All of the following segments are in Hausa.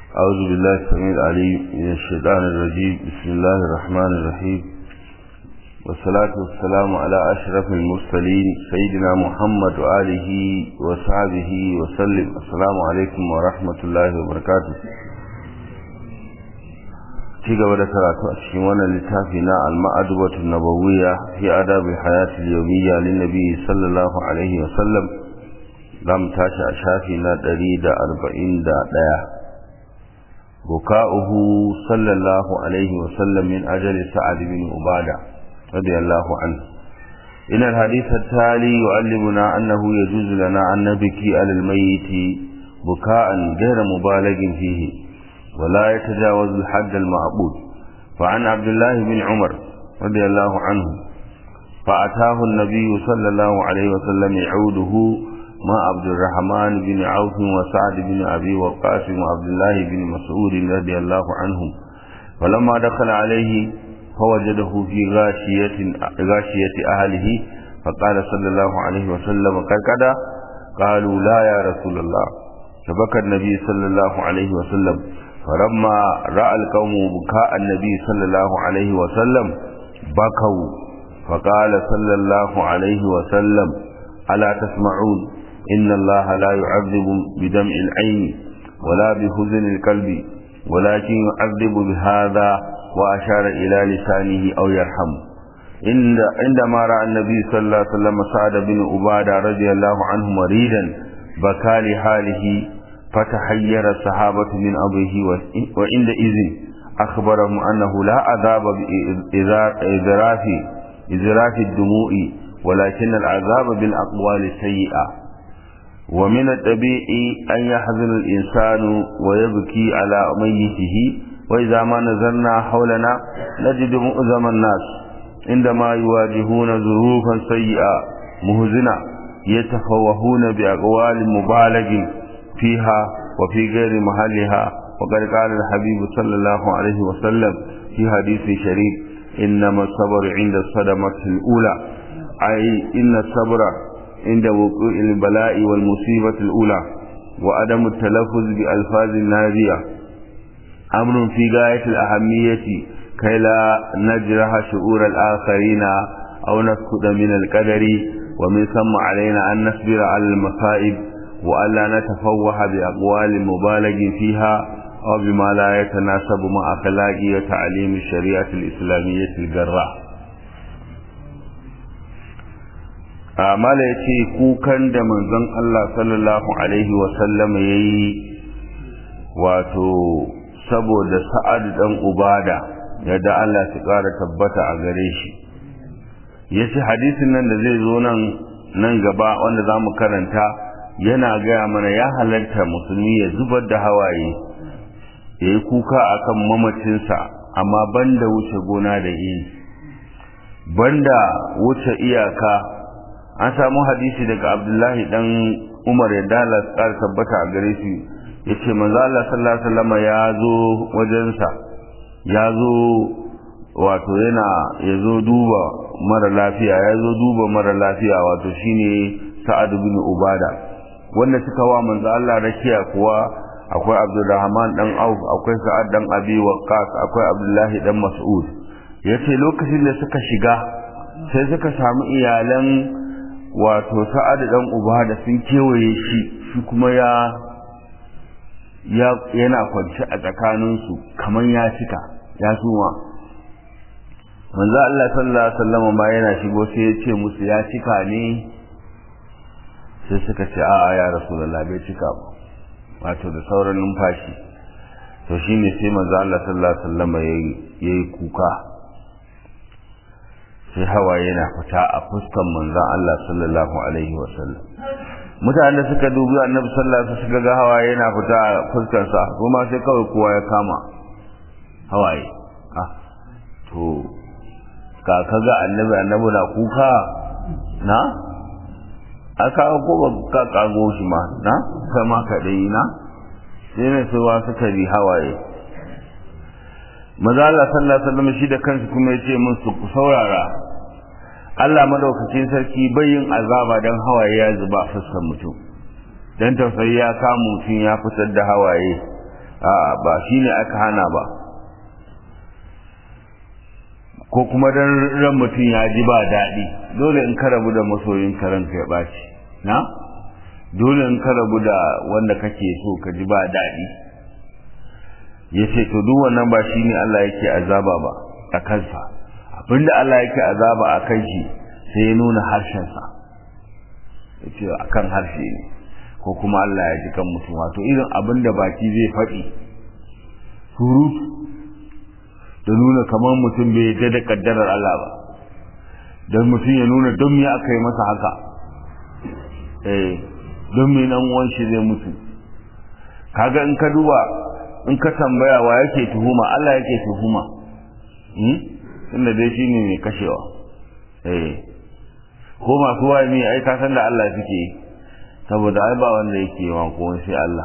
أعوذ بالله السميع العليم من الشيطان الرجيم بسم الله الرحمن الرحيم والصلاة والسلام على أشرف المرسلين سيدنا محمد وآله وصحبه وسلم السلام عليكم ورحمة الله وبركاته ci gaba da karatu a cikin wannan littafi na al-ma'adubatu nabawiyya fi adabi hayati al-yawmiyya lin nabi sallallahu alaihi wa sallam zamu tashi a shafi na 141 buka'uhu sallallahu alaihi wa sallam min ajali sa'ad bin ubada radiyallahu anhu إن الحديث التالي يعلمنا أنه يجوز لنا أن نبكي على الميت بكاء غير مبالغ فيه ولا يتجاوز الحد المعبود فعن عبد الله بن عمر رضي الله عنه فأتاه النبي صلى الله عليه وسلم يعوده مع عبد الرحمن بن عوف وسعد بن أبي وقاص وعبد الله بن مسعود رضي الله عنهم فلما دخل عليه فوجده في غاشية, غاشية أهله فقال صلى الله عليه وسلم كركدا قالوا لا يا رسول الله فبكى النبي صلى الله عليه وسلم فلما رأى القوم بكاء النبي صلى الله عليه وسلم بكوا فقال صلى الله عليه وسلم ألا تسمعون إن الله لا يعذب بدمع العين ولا بحزن القلب ولكن يعذب بهذا وأشار إلى لسانه أو يرحم عندما رأى النبي صلى الله عليه وسلم سعد بن عبادة رضي الله عنه مريدا بكى لحاله فتحير الصحابة من أمره وعندئذ أخبرهم أنه لا عذاب بإذراف إذراف الدموع ولكن العذاب بالأقوال السيئة ومن الطبيعي أن يحزن الإنسان ويبكي على ميته وإذا ما نزلنا حولنا نجد مؤذم الناس عندما يواجهون ظروفا سيئة مهزنة يتفوهون بأقوال مبالغ فيها وفي غير محلها وقد قال الحبيب صلى الله عليه وسلم في حديث شريف إنما الصبر عند الصدمة الأولى أي إن الصبر عند وقوع البلاء والمصيبة الأولى وعدم التلفظ بألفاظ نادية أمر في غاية الأهمية كي لا نجرح شعور الآخرين أو نسكت من القدر ومن ثم علينا أن نصبر على المصائب وألا نتفوه بأقوال مبالغ فيها أو بما لا يتناسب مع أخلاق وتعليم الشريعة الإسلامية الجراء amala ya ce kukan da manzon Allah sallallahu Alaihi wasallam ya yi wato saboda sa'ad dan ubada yadda Allah su ƙara tabbata a gare shi ya ce hadisin nan da zai zo nan nan gaba wanda za mu karanta yana gaya mana ya halarta musulmi ya zubar da hawaye ya yi kuka akan mamacinsa amma banda wuce gona da iri banda wuce iyaka an samu hadisi daga abdullahi dan umar ya dala tsar tabbata a gare shi ya ce manzo Allah sallallahu alaihi wasallam ya zo wajensa ya zo wato yana ya zo duba mara lafiya ya zo duba mara lafiya wato shine sa'ad bin ubada wanda suka wa manzo Allah rakiya kuwa akwai Abdulrahman dan Auf akwai Sa'ad dan Abi Waqqas akwai Abdullahi dan Mas'ud yace lokacin da suka shiga sai suka samu iyalan wato Sa'ad dan Ubada sun kewaye shi shi kuma ya ya yana kwance a tsakanin su kaman ya cika ya suma manzo Allah sallallahu alaihi wasallam ma yana shigo sai ya ce musu ya cika ne sai suka ce a'a ya rasulullah bai cika ba wato da sauran numfashi to shine sai manzo Allah sallallahu alaihi wasallam yayi kuka sai hawaye yana fita a fuskan manzon Allah sallallahu alaihi wasallam mutane suka dubi annabi sallallahu alaihi wasallam suka ga hawaye yana fita a fuskar sa kuma sai kawai kowa ya kama hawaye ah to ka kaga annabi annabi na kuka na aka ko ba ka kago shi ma na kama ka dai na sai ne su wa suka bi hawaye maza Allah sallallahu alaihi wasallam shi da kansu kuma yace mun su ku saurara Allah madaukakin sarki yin azaba dan hawaye ya zuba fuskar mutum dan tausayi ya kama mutum ya fitar da hawaye a ba shine aka hana ba ko kuma dan ran mutum ya ji ba daɗi dole in ka rabu da masoyin ka ranka ya ɓaci na dole in ka rabu da wanda kake so ka ji ba daɗi ya ce to duk wannan ba shine Allah yake azaba ba a kansa abinda Allah yake azaba a kan shi sai ya nuna harshensa ya ce a kan harshe ne ko kuma Allah ya ji kan mutum wato irin abinda baki zai faɗi surutu da nuna kamar mutum bai yadda da kaddarar Allah ba don mutum ya nuna don me aka yi masa haka eh don me nan uwan shi zai mutu kaga in ka duba in ka tambaya wa yake tuhuma Allah yake tuhuma hmm tunda dai shine mai kashewa eh ko masu wani ai ka san da Allah suke saboda ai ba wanda yake yawan ko sai Allah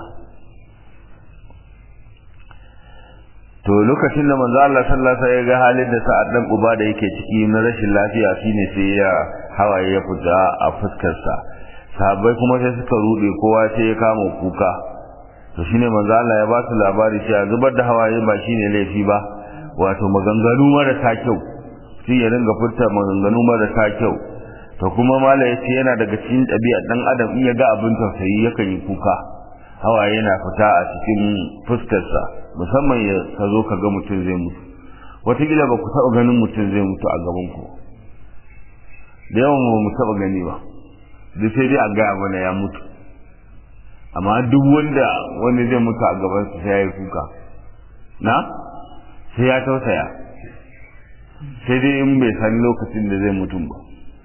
to lokacin da manzo Allah sallallahu alaihi wasallam ya ga halin da sa'ad dan uba da yake ciki na rashin lafiya shine sai ya hawaye ya fita a fuskar sa sahabbai kuma sai suka rude kowa sai ya kama kuka to shine manzo Allah ya ba su labari cewa zubar da hawaye ba shine laifi ba wato maganganu marasa kyau shi ya ringa furta maganganu marasa kyau to kuma mala yace yana daga cikin ɗabi'a dan adam in ya ga abin tausayi yakan yi kuka hawaye yana fita a cikin fuskarsa musamman ya ka zo ka ga mutum zai mutu wataƙila ba ku taɓa ganin mutum zai mutu a gaban ku da yawan ba mu taɓa gani ba duk sai dai a gaya mana ya mutu amma duk wanda wanda zai mutu a gaban sai ya yi kuka na sai ya tausaya sai dai in bai san lokacin da zai mutum ba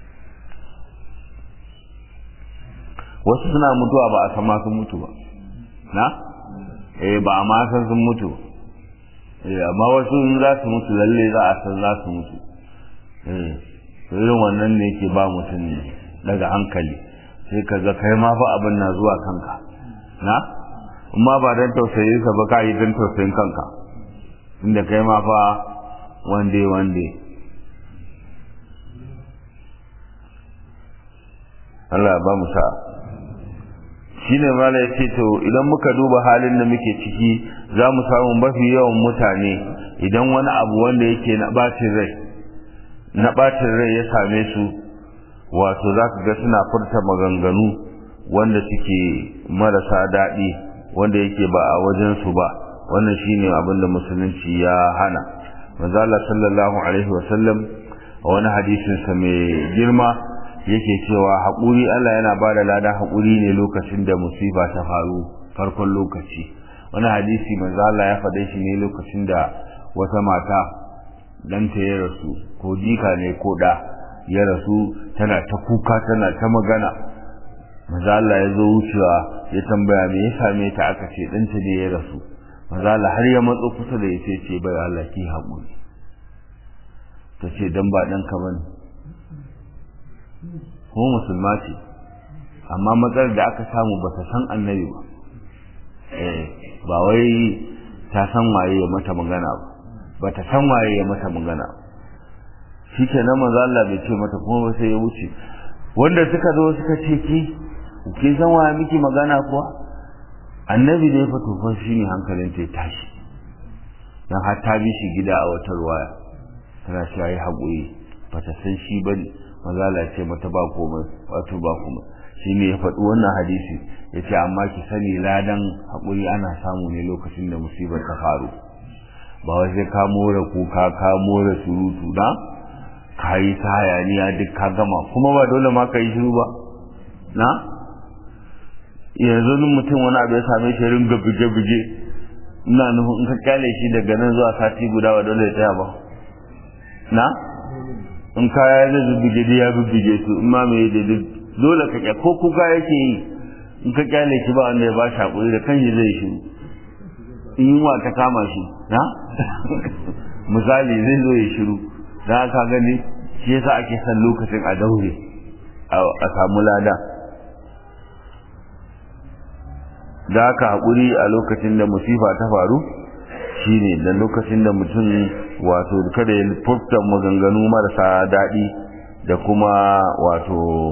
wasu suna mutuwa ba a sama sun mutu ba na eh ba a ma san sun mutu eh amma wasu in za su mutu lalle za a san za su mutu eh irin wannan ne yake ba mutum daga hankali sai ka ga kai ma fa abin na zuwa kanka na amma ba dan tausayin sa ba ka yi dan tausayin kanka inda kai ma fa wande wande Allah ba mu sa'a shine mala yace to idan muka duba halin da muke ciki za mu samu mafi yawan mutane idan wani abu wanda yake na bacin rai na bacin rai ya same su wato za ka ga suna furta maganganu wanda suke marasa daɗi wanda yake ba a wajen su ba wannan shine abin da musulunci ya hana manzo Allah sallallahu alaihi wasallam a wani hadisin sa mai girma yake cewa haƙuri Allah yana ba da ladan haƙuri ne lokacin da musiba ta faru farkon lokaci wani hadisi manzo Allah ya faɗe shi ne lokacin da wata mata ɗanta ya rasu ko jika ne ko ɗa ya rasu tana ta kuka tana ta magana manzo Allah ya zo wucewa ya tambaya me ya same ta aka ce ɗanta ne ya rasu manzo Allah har ya matso kusa da ya ce bai Allah ki haƙuri ta ce dan ba ɗanka bane ko musulma ce amma matsalar da aka samu ba ta san annabi ba ba wai ta san waye ya mata magana ba ba ta san waye ya mata magana shi ke nan manzo Allah bai ce mata kuma ba sai ya wuce wanda suka zo suka ce ki ki san waye miki magana kuwa annabi da ya fito fa shine hankalin ta tashi dan har ta bi shi gida a wata ruwaya tana cewa yi haƙuri ba ta san shi bane mazala ce mata ba komai wato ba komai shi ne ya faɗi wannan hadisi ya ce amma ki sani ladan haƙuri ana samu ne lokacin da musibar ta faru ba wai sai ka more kuka ka more surutu na ka yi ta hayaniya duk ka gama kuma ba dole ma ka yi shiru ba na yanzu nin mutum wani abu ya same shi ringa buge-buge ina nufin in ka kyale shi daga nan zuwa sati guda ba dole ya tsaya ba na in kaya zai bubbuge da ya bubbuge su in ma mai da dole ka kya ko kuka yake yi in ka kyale shi ba wanda ya ba shi hakuri da kanshi zai shi in yunwa ta kama shi na misali zai zo ya shiru da ka gani shi yasa ake son lokacin a daure a samu lada da haka haƙuri a lokacin da musifa ta faru shine da lokacin da mutum wato kada ya furta maganganu marasa daɗi da kuma wato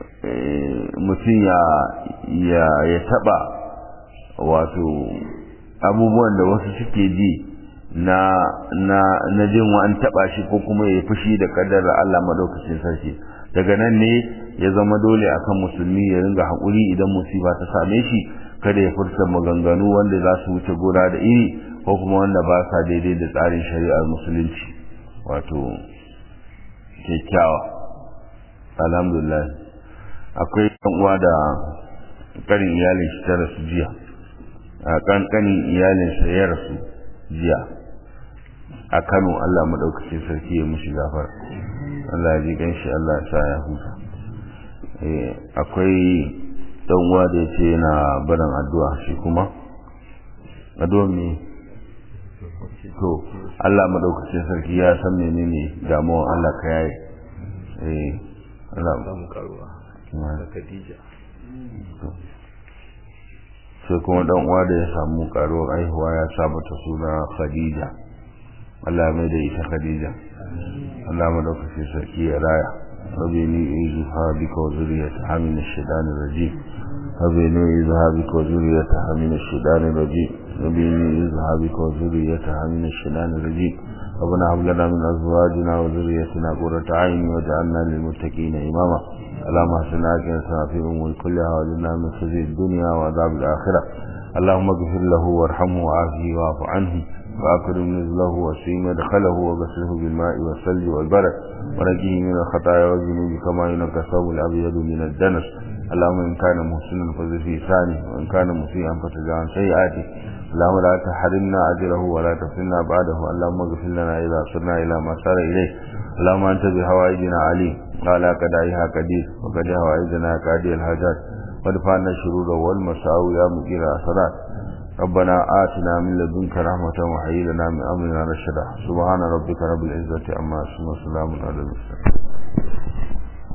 mutum ya ya ya taɓa wato abubuwan da wasu suke ji na na na jin wa an taba shi ko kuma ya fushi da kaddara Allah madaukakin sarki daga nan ne ya zama dole akan musulmi ya ringa haƙuri idan musiba ta same shi kada ya furta maganganu wanda za su wuce gona da iri ko kuma wanda ba sa daidai da tsarin shari'ar musulunci wato kyakkyawa alhamdulillah akwai ɗan uwa da karin iyalin shi ta rasu jiya a kankanin iyalin sa ya rasu jiya a Kano Allah madaukakin sarki ya mushi gafara Allah ya ji ganshi Allah ya sa ya huta eh akwai dan uwa da yace yana barin addu'a shi kuma addu'a me to Allah madaukakin sarki ya san menene damuwan Allah ka yayi eh Allah mu karuwa da Khadija sai kuma dan uwa da ya samu karuwar aihuwa ya sa mata suna Khadija Allah mai da ita Khadija Allah madaukakin sarki ya raya ربيني إذها بك وذريتها من الشيطان الرجيم ربيني إذها بك وذريتها من الشيطان الرجيم ربيني إذها بك وذريتها من الشيطان الرجيم ربنا هب لنا من أزواجنا وذريتنا قرة عين واجعلنا للمتقين إماما اللهم احسن عاقبتنا في الأمور كلها واجعلنا من خزي الدنيا وعذاب الآخرة اللهم اغفر له وارحمه وعافه واعف عنه وأكرم نزله وسيم مدخله وغسله بالماء والثلج والبرد ونجيه من الخطايا والذنوب كما ينقى الثوب الأبيض من الدنس اللهم إن كان محسنا فزد في ثاني وإن كان مسيئا فتجع عن سيئاته اللهم لا تحرمنا أجره ولا تفتنا بعده اللهم اغفر لنا إذا صرنا إلى ما صار إليه اللهم أنت بهوائجنا عليم قال كدائها قدير وقد هوائجنا كادي الحاجات وادفعنا الشرور والمساوي يا مجير الأسرات ربنا آتنا من لدنك رحمة وحيي لنا من أمرنا رشدا سبحان ربك رب العزة عما يصفون وسلام على المرسلين